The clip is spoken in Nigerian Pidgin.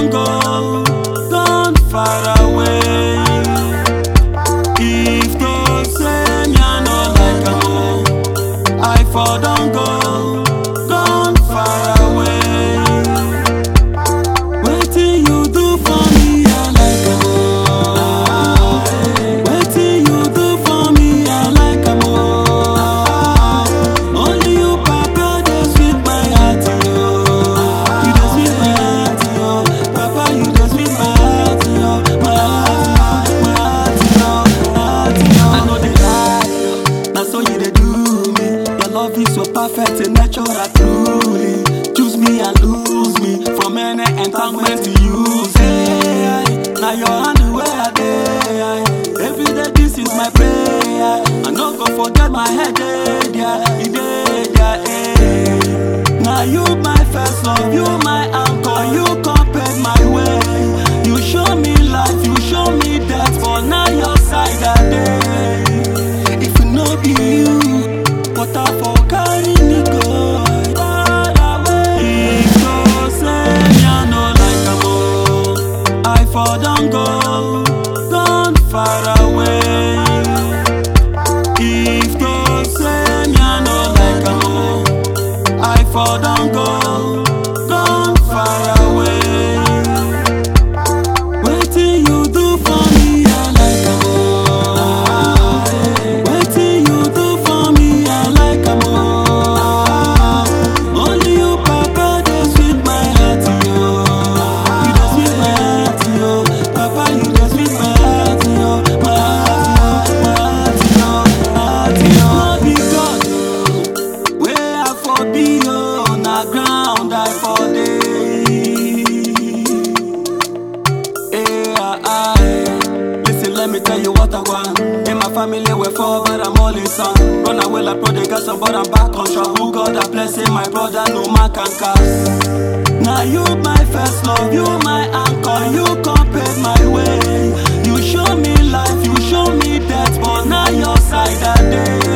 don't go, gone far away. If to say me I no like am oh, I for don't go, gone far away. Wetin you do for me I like am oh, wetin you do for me I like am oh. Only you papa dey sweet my heart yo, you dey sweet my heart yo, papa you dey sweet my heart yo, my heart yo, my heart yo, heart yo. I no dey lie, na so you dey do me. Your love is so perfect and natural truly. Choose me and lose me from any entanglement to use. Hey, now your hand where I dey. Every day this is my prayer. I no go forget my head dey there, e dey there. Hey. Now you my first love, you my anchor, you come pave my way. You show me life, you show me death, but now your side I dey. If it no be you, water for carry me go. If to say me I no like am oh, I for don go, gone far away. If to say me I no like am oh, I for don go, gone far away. Wetin you do for me I like am oh, wetin you do for me I like am oh. Only you papa dey sweet my heart yo, you dey sweet my heart yo, papa you dey sweet my heart yo, my heart yo, my heart yo, heart yo. No be God o, wey I for be o, na ground I for dey. Hey, ah, ah, Listen, let me tell you what I want. In my family, we're four, but I'm only son. Run away like prodigal son, but I'm back on track. Who God a blessing, my brother, no man can cast. Now you my first love, you my anchor, you come pave my way. You show me life, you show me death, but now your side I day.